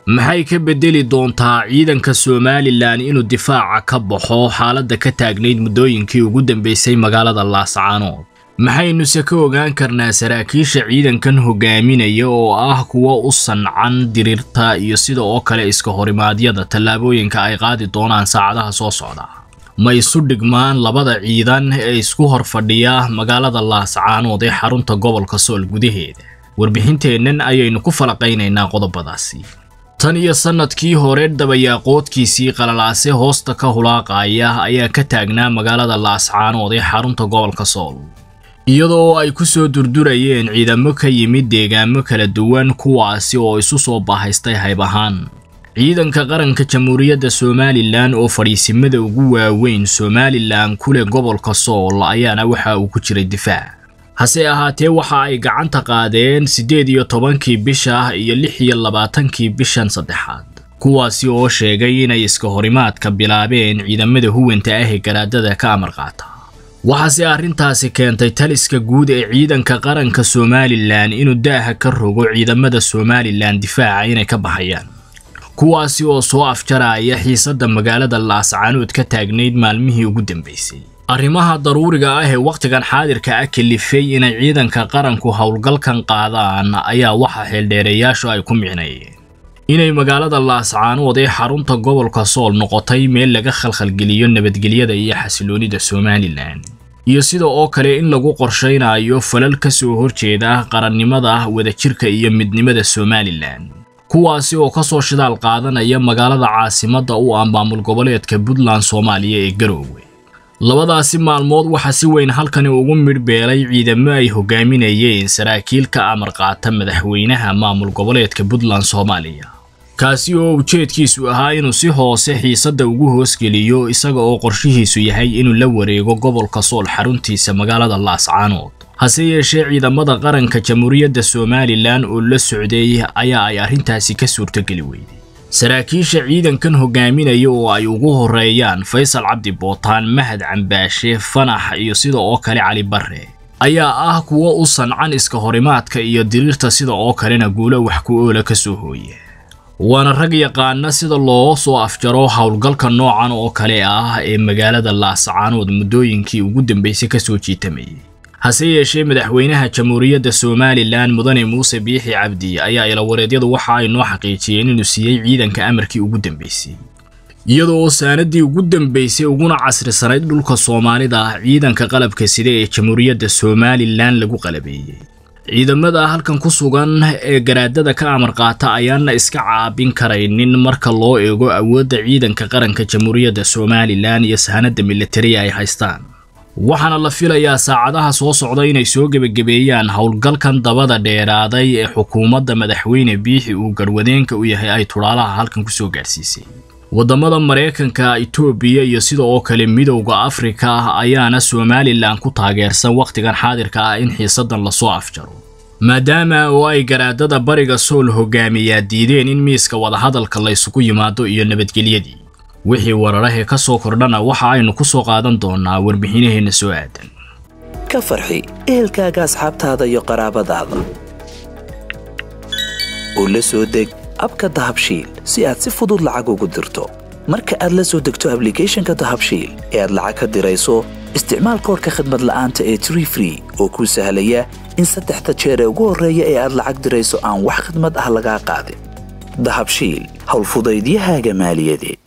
maxay ka beddeli doontaa ciidanka somalilan inuu difaaca ka baxo xaaladda ka taagnayd muddooyinkii ugu dambaysay magaalada laascaanood maxaynuse ka ogaan karnaa saraakiisha ciidankan hogaaminaya oo ah kuwo u sancan diriirta iyo sida oo kale iska horimaadyada tallaabooyinka ay qaadi doonaan saacadaha soo socda ma isu dhigmaan labada ciidan ee isku hor fadhiya magaalada laascaanood ee xarunta gobolka sool gudaheeda warbixinteennan ayaynu ku falaqaynaynaa qodobadaasi tan iyo sannadkii hore dabayaaqoodkiisii qalalaase hoosta ka hulaaqaya ayaa ka taagnaa magaalada laascaanood ee xarunta gobolka sool iyadoo ay ku soo durdurayeen ciidamo ka yimid deegaamo kala duwan kuwaasi oo isu soo baahaystay hayb ahaan ciidanka qaranka jamhuuriyadda somalilan oo fadhiisimada ugu waaweyn somalilan ku leh gobolka sool ayaana waxa uu ku jiray difaac hase ahaatee waxa ay gacanta qaadeen siddeed iyo tobankii bisha iyo lix iyo labaatankii bishan saddexaad kuwaasi oo sheegay inay iska horimaadka bilaabeen ciidamada huwanta ah ee garaadada ka amar qaata waxaase arrintaasi keentay taliska guud ee ciidanka qaranka somalilan inuu daaha ka rogo ciidamada somalilan difaaca inay ka baxayaan kuwaasi oo soo afjaraya xiisadda magaalada laascaanood ka taagnayd maalmihii ugu dambaysay arrimaha daruuriga ah ee wakhtigan xaadirka ah kalifay inay ciidanka qaranku howlgalkan qaadaan ayaa waxa xeeldheereyaashu ay ku micnayeen inay magaalada laascaanood ee xarunta gobolka sool noqotay meel laga khalkhalgeliyo nabadgelyada iyo xasiloonida somalilan iyo sida oo kale in lagu qorshaynayo falal ka soo horjeeda qarannimada wadajirka iyo midnimada somalilan kuwaasi oo ka soo shidaal qaadanaya magaalada caasimadda u ah maamul goboleedka puntland soomaaliya ee garoowe labadaasi maalmood waxaa si weyn halkani ugu midhbeelay ciidamo ay hogaaminayeen saraakiil ka amar qaata madaxweynaha maamul goboleedka puntland soomaaliya kaasi oo ujeedkiisu ahaa inuu si hoose xiisadda ugu hoosgeliyo isaga oo qorshihiisu yahay inuu la wareego gobolka sool xaruntiisa magaalada laascaanood hase yeeshee ciidamada qaranka jamhuuriyadda somalilan oo la socday ayaa ay arrintaasi ka suurtogeli weyday saraakiisha ciidankan hogaaminaya oo ay ugu horeeyaan faysal cabdi bootaan mahad cambaashe fanax iyo sida oo kale cali barre ayaa ah kuwo u sancan iska horimaadka iyo diriirta sida oo kalena guulo wax ku oola ka soo hooya waana rag yaqaana sida loo soo afjaro howlgalka noocan oo kale ah ee magaalada laascaanood muddooyinkii ugu dambaysay ka soo jiitamayay hase yeeshee madaxweynaha jamhuuriyadda somalilan mudane muuse biixi cabdi ayaa ilawareedyadu waxa ay noo xaqiijiyeen inuu siiyey ciidanka amarkii ugu dambaysay iyadoo oo saanadii ugu dambaysay uguna casrisanayd dhulka soomaalida ah ciidanka qalabka sida ee jamhuuriyadda somalilan lagu qalabeeyey ciidamada halkan ku sugan ee garaadada ka amar qaata ayaana iska caabin karaynin marka loo eego awoodda ciidanka qaranka jamhuuriyadda somalilan iyo sahanada militariya ay haystaan waxaana la filayaa saacadaha soo socda inay soo gebagabeeyaan howlgalkan dabada dheeraaday ee xukuumadda madaxweyne biixi uu garwadeenka u yahay ay tudhaalaha halkan ku soo gaadhsiisay waddamada maraykanka itoobiya iyo sida oo kale midowda afrika ayaana somalilan ku taageersan wakhtigan xaadirka ah in xiisaddan lasoo afjaro maadaama oo ay garaadada bariga sool hogaamiyaa diideen in miiska wadahadalka laysugu yimaado iyo nabadgelyadii wixii wararahee ka soo kordhana waxa aynu ku soo qaadan doonaa warbixinaheenna soo aadan ka farxi ehelkaaga asxaabtaada iyo qaraabadaada oo la soo deg abka dahabshiil si aad si fudud lacag ugu dirto marka aad la soo degto ablicathonka dahabshiil ee aad lacag ka dirayso isticmaal koorka khadmad la'aanta ee tree free oo kuu sahlaya in saddexda jeer ee ugu horreeya ee aad lacag dirayso aan wax khadmad ah lagaa qaadin dahabshiil howlfudaydiyahaaga maaliyadeed